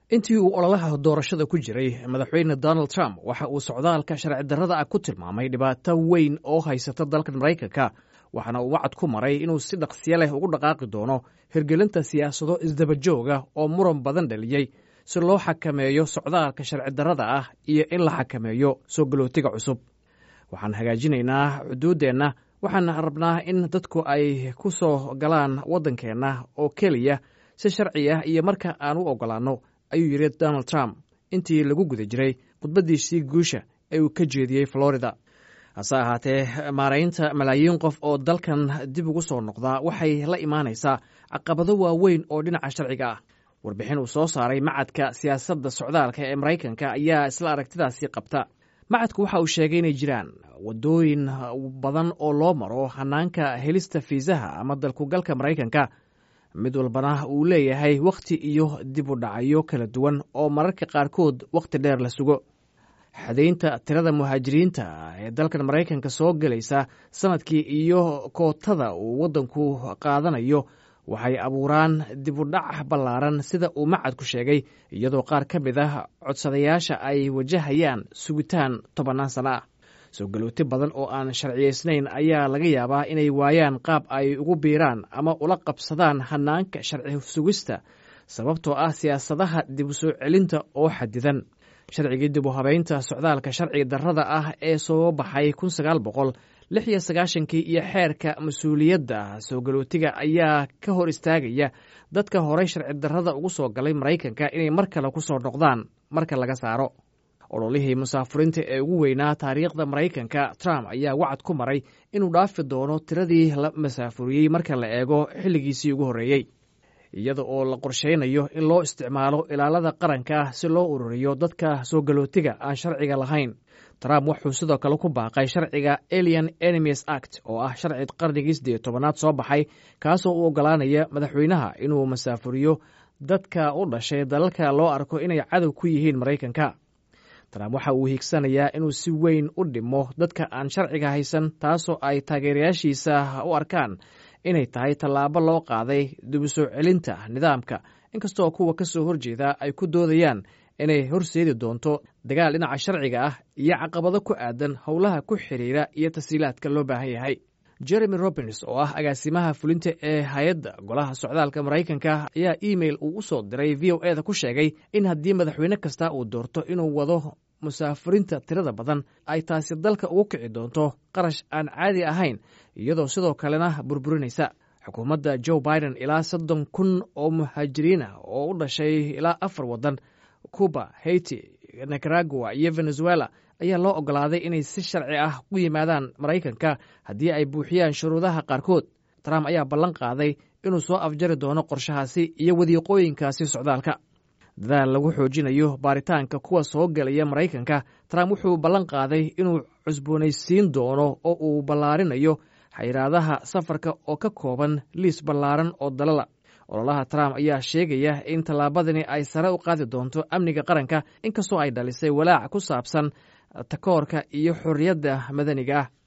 intii uu ololaha doorashada ku jiray madaxweyne donald trump waxa uu socdaalka sharci darrada ah ku tilmaamay dhibaato weyn oo haysata dalkan maraykanka waxaana uu wacad ku maray inuu si dhaqsiyo leh ugu dhaqaaqi doono hirgelinta siyaasado isdabajooga oo muran badan dhaliyey si loo xakameeyo socdaalka sharci darrada ah iyo in la xakameeyo soo galootiga cusub waxaan hagaajinaynaa xuduuddeenna waxaan rabnaa in dadku ay ku soo galaan waddankeenna oo keliya si sharci ah iyo marka aan u oggolaanno ayuu yidhi donald trump intii lagu guda jiray khudbaddiisii guusha ee uu ka jeediyey florida hase ahaatee maaraynta malaayiin qof oo dalkan dib ugu soo noqdaa waxay la imaanaysaa caqabado waaweyn oo dhinaca sharciga ah warbixin uu soo saaray macadka siyaasadda socdaalka ee maraykanka ayaa isla aragtidaasi qabta macadku waxa uu sheegay inay jiraan waddooyin badan oo loo maro hanaanka helista fiisaha ama dalkugalka maraykanka mid walbana uu leeyahay wakhti iyo dib u dhacyo kala duwan oo mararka qaarkood wakhti dheer la sugo xadaynta tirada muhaajiriinta ee dalkan maraykanka soo gelaysa sanadkii iyo kootada uu waddanku qaadanayo waxay abuuraan dib u dhac ballaaran sida uu macadku sheegay iyadoo qaar ka mid ah codsadayaasha ay wajahayaan sugitaan tobannaan sana ah soo galooti badan oo aan sharciyaysnayn ayaa laga yaabaa inay waayaan qaab ay ugu biiraan ama ula qabsadaan hanaanka sharci sugista sababtoo ah siyaasadaha dib u soo celinta oo xadidan sharcigii dib u habaynta socdaalka sharci darrada ah ee soo baxay kun sagaal boqol lix iyo sagaashankii iyo xeerka mas-uuliyadda soo galootiga ayaa ka hor istaagaya dadka horey sharci darrada ugu soo galay maraykanka inay mar kale ku soo noqdaan marka laga saaro ololihii musaafuriinta ee ugu weynaa taariikhda maraykanka trump ayaa wacad ku maray inuu dhaafi doono tiradii la masaafuriyey marka la eego xilligiisii ugu horreeyey iyada oo la qorshaynayo in loo isticmaalo ilaalada qaranka si loo ururiyo dadka soo galootiga aan sharciga lahayn trump wuxuu sidoo kale ku baaqay sharciga alien enemies act oo ah sharci qarnigii siddeed tobanaad soo baxay kaasoo u oggolaanaya madaxweynaha inuu masaafuriyo dadka u dhashay dalalka loo arko inay cadow ku yihiin maraykanka trump waxa uu hiigsanayaa inuu si weyn u dhimo dadka aan sharciga haysan taasoo ay taageerayaashiisa u arkaan inay tahay tallaabo loo qaaday dib u soo celinta nidaamka inkastoo kuwa ka soo horjeeda ay ku doodayaan inay horseedi doonto dagaal dhinaca sharciga ah iyo caqabado ku aadan howlaha ku xiriira iyo tashiilaadka loo baahan yahay jeremy robins oo ah agaasimaha fulinta ee hay-adda golaha socdaalka maraykanka ayaa imeil uu u soo diray v o eda ku sheegay in haddii madaxweyne kasta uu doorto inuu wado musaafiriinta tirada badan ay taasi dalka ugu kici doonto qarash aan caadi ahayn iyadoo sidoo kalena burburinaysa xukuumadda joe biden ilaa soddon kun oo muhaajiriin ah oo u dhashay ilaa afar waddan cuba haiti nicaragua iyo venezuela ayaa loo oggolaaday inay si sharci ah u yimaadaan maraykanka haddii ay buuxiyaan shuruudaha qaarkood trump ayaa ballan qaaday inuu soo afjari doono qorshahaasi iyo wadiiqooyinkaasi socdaalka dadaal lagu xoojinayo baaritaanka kuwa soo gelaya maraykanka trump wuxuu ballan qaaday inuu cusboonaysiin doono oo uu ballaarinayo xayiraadaha safarka oo ka kooban liis ballaaran oo dalala ololaha trump ayaa sheegaya in tallaabadani ay sare u qaadi doonto amniga qaranka inkastoo ay dhalisay walaac ku saabsan takoorka iyo xorriyadda madaniga ah